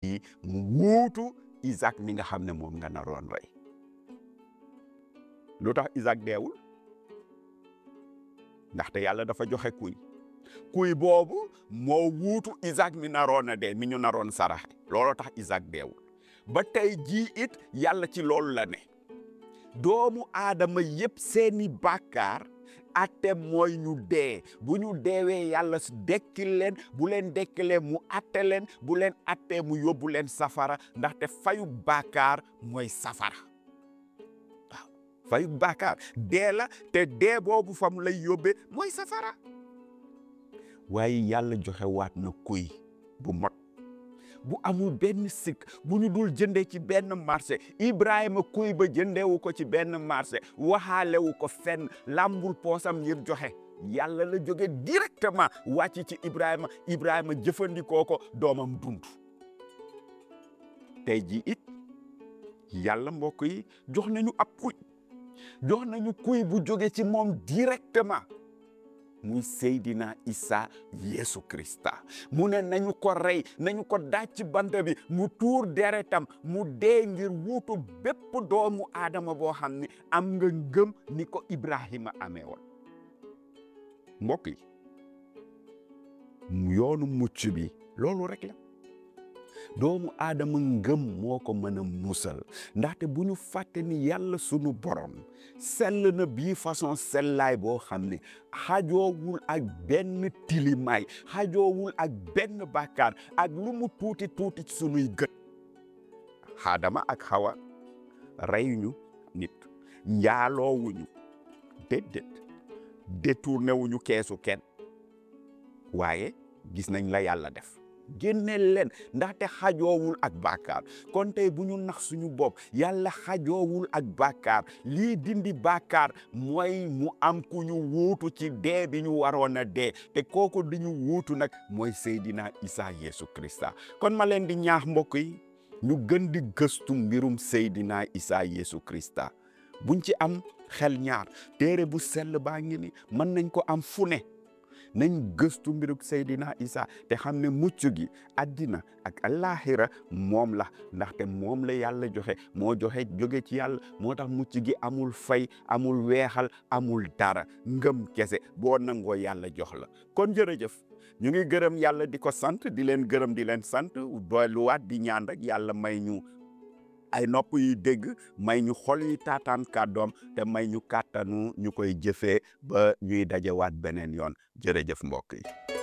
yi mu wuutu Isaac mi nga xam ne moom nga naroon rey lu tax Isaac deewul ndaxte yàlla dafa joxe kuy kuy boobu moo wuutu Isaac mi naroon a dee mi ñu naroon saraxe looloo tax Isaac deewul ba tey jii it yàlla ci loolu la ne doomu aadama yépp seeni bàkkaar atte mooy ñu dee bu ñu deewee yàlla dekki leen bu leen dekkilee mu atte leen bu leen attee mu yóbbu leen safara ndaxte fayu bàkkaar mooy safara waaw fayu bàkkaar dee la te dee boobu fa mu lay yóbbee mooy safara waaye yàlla joxe waat na kuy bu mot bu amul benn sikk bu ñu dul jëndee ci benn marché Ibrahima kuy ba jëndeewu ko ci benn marché waxaalewu ko fenn lambul poosam ngir joxe yàlla la jóge directement wàcc ci Ibrahima Ibrahima jëfandikoo ko doomam dund tey ji it yàlla mbokk yi jox nañu ab kuy jox nañu kuy bu jóge ci moom directement muy Seydina Isa Yesu Krista mu ne nañu ko rey nañu ko daaj ci bant bi mu tuur deretam mu dee ngir wuutu bépp doomu aadama boo xam ne am nga ngëm ni ko Ibrahima amee woon mbokk yi yoonu mucc bi loolu rek la doomu aadama ngëm moo ko mën a musal ndaxte bu ñu fàtte ni yàlla sunu borom sell na bii façon sellaay boo xam ne xajoowul ak benn tilimaay xajoowul ak benn bàkkaar ak lu mu tuuti tuuti ci sunuy gët xaadama ak xawa reyuñu nit njaaloowuñu déedéet détourné wuñu keesu kenn waaye gis nañ la yàlla def génneel leen ndaxte xajoowul ak bàkkaar kon tey bu ñu nax suñu bopp yàlla xajoowul ak bàkkaar lii dindi bàkkaar mooy mu am ku ñu wuutu ci dee bi ñu waroon a dee te kooku di ñu wuutu nag mooy Seydina Isa Yesu Krista kon ma leen di ñaax mbokk yi ñu gën di gëstu mbirum Seydina Isa Yesu Krista buñ ci am xel ñaar téere bu sell baa ngi ni mën nañ ko am fu ne nañ gëstu mbiruk Seydina Isa te xam ne mucc gi addina ak alaxira moom la ndaxte moom la yàlla joxe moo joxe jóge ci yàlla moo tax mucc gi amul fay amul weexal amul dara ngëm kese boo nangoo yàlla jox la kon jërëjëf ñu ngi gërëm yàlla di ko sant di leen gërëm di leen sant doyluwaat di ñaan rek yàlla may ñu ay nopp yu dégg may ñu xol yi taataan kàddoom te may ñu kàttanu ñu koy jëfee ba ñuy dajewaat beneen yoon jërëjëf mbokk yi